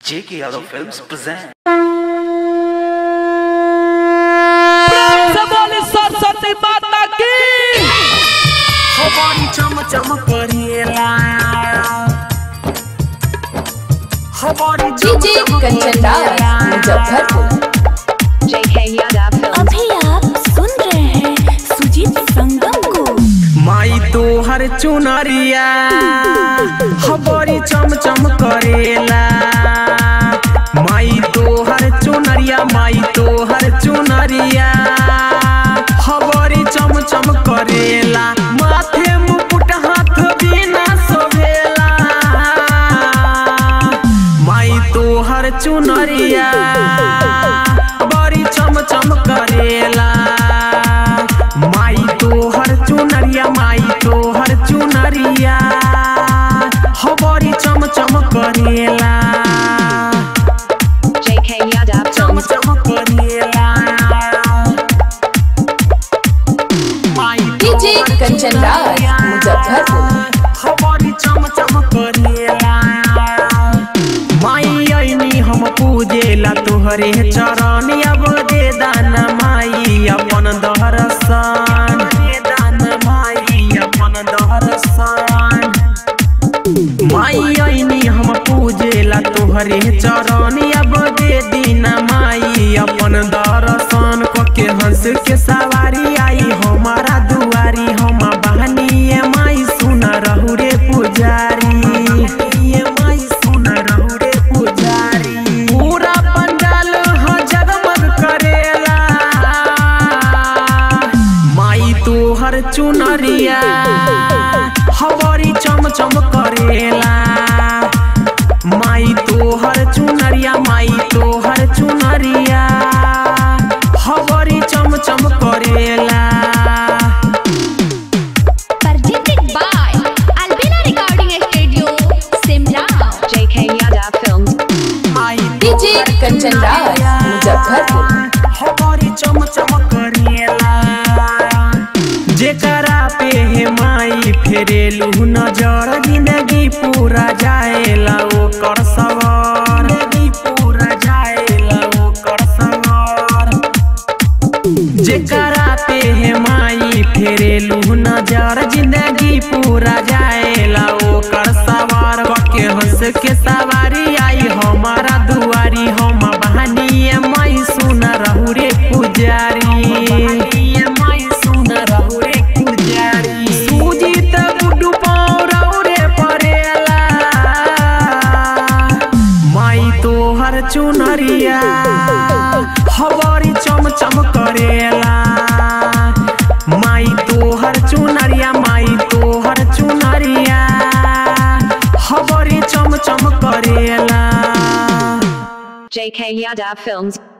J.K. Yadav Films present. प्रेम से बोली सरस्वती माता की हमारी चम चम करिएला हमारी चम डीजे चम कंचन राज मुजफ्फरपुर अभी आप सुन रहे हैं सुजीत संगम को माई तो हर चुनरिया हमारी चम चम करेला माई तो हर चुनरिया माई तो हर चुनरिया हमारी चम चम करेला माथे मुकुट हाथ बिना सोभेला माई तो हर चुनरिया बड़ी चम चम करेला माई तो हर चुनरिया माई तो हर चुनरिया हो बड़ी चम चम करेला चम चम करेला माई तो डीजे हर कंचन राज चुनरिया, मुजफ्फरपुर हो बड़ी चम चम करेला माई ऐनी हम पूजेला तोहरे चरण अब दे दान माई अपन दहरसान दे दान माई अपन दहरसान माई ऐनी हम पूजेला तोहरे चरण अब दे दीना माई अपन दर्शन कके हंस के सवारी आई हमारा दुआरी हम बहनी माई सुन रहू रे पुजारी ये माई सुन रहू रे पुजारी पूरा पंडाल ह जगमग करेला माई तोहर चुनरिया हवारी चम चम करेला माई तोहर चुनरिया माई तोहर चुनरिया हवारी चम चम करेला presented by Albina Recording Studio, Simla. My DJ Kanchan Raj Muzaffarpur हमारी चम चम करेला जेकरा पे हे माई फेरेलू नजर जिंदगी पूरा जाएला ओकर सवार जिंदगी पूरा जाएला ओकर सवार जेकरा पे हे माई फेरेलू नजर जिंदगी पूरा जाएला ओकर सवार के हंस के सवारी आई हमारा दुआरी हम बहानी माई सुन रहू रे पुजारी माई सुन रहू रे पुजारी सुजीत गुड्डू पाँव रहू रे परेला माई तोहर चुनरिया हवारी चम चम करेला माई तोहर चुनरिया माई तोहर चुनरिया हवारी चम चम करेला JK Yadav Films